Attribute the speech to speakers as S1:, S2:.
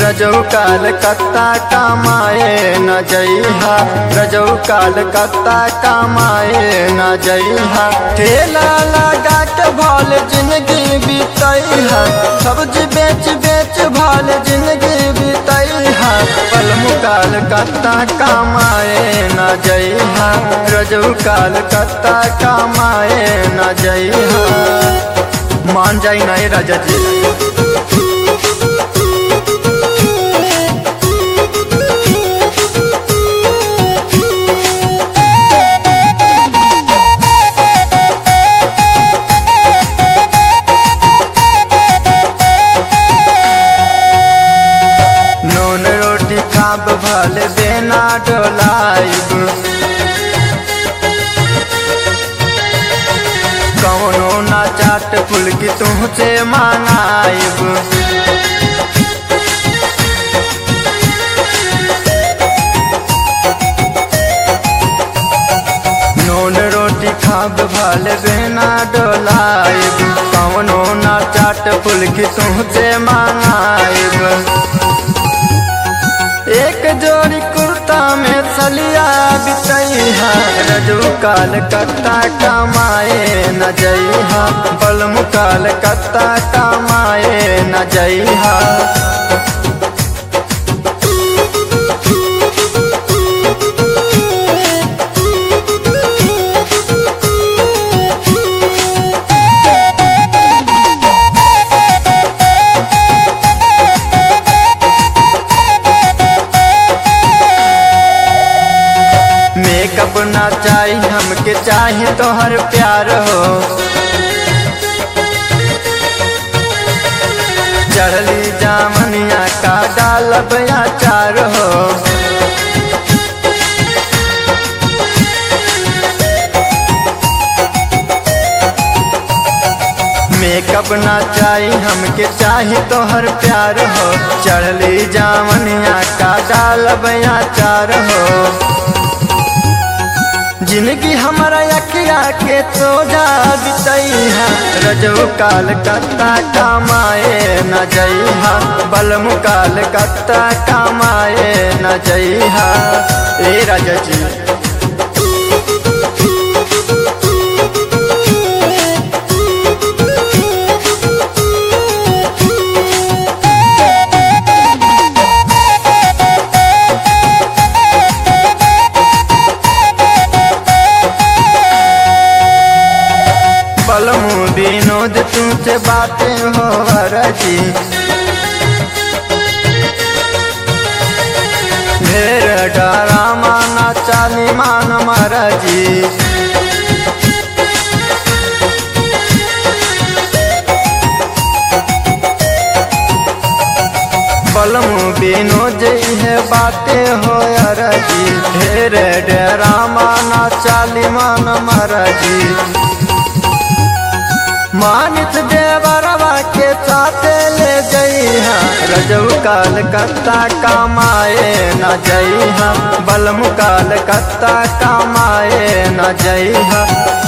S1: रजऊ काल कत्ता कमाए न जइहा रजऊ काल कत्ता कमाए न जइहा ठेला लगा के भल जिंदगी बीतैहा सब्जी बेच बेच भल जिंदगी बीतैहा पल मुकाल कत्ता कमाए न जइहा रजऊ काल कत्ता कमाए न जइहा मान जाई नहीं राजा जी नून रोटी खाब भल देना डोलाइब कौनो ना चाट फुलकी तुमसे मांगाइब नून रोटी खाब भल देना डोलाइब कौनो ना चाट फुलकी तुमसे मांगाइब एक जोड़ी कुर्ता में सलिया बितैहा रजू काल कत्ता कमाए न जइहा बलम काल कत्ता कमाए न जइहा मेकअप ना चाही हमके चाहे तो हर प्यार हो चढ़ली जामनिया का डालब चार हो मेकअप ना चाही हमके चाहे तो हर प्यार हो चढ़ली जामनिया का डालब चार हो जिंदगी हमारा यकिया के तो जा बितैहा रजऊ काल कत्ता कमाए न जइहा बलम काल कत्ता कमाए न जइहा ए राजा जी बलमू विनोद तुमसे बातें हो रजी ढेर डरा माना चाली मान मरजी बलमू विनोद है बातें हो रजी ढेर डरा माना चाली मान मरजी मानित देवरवा के साथे ले जइहा रजऊ काल कत्ता कमाए न जइहा बलम काल कत्ता कमाए न जइहा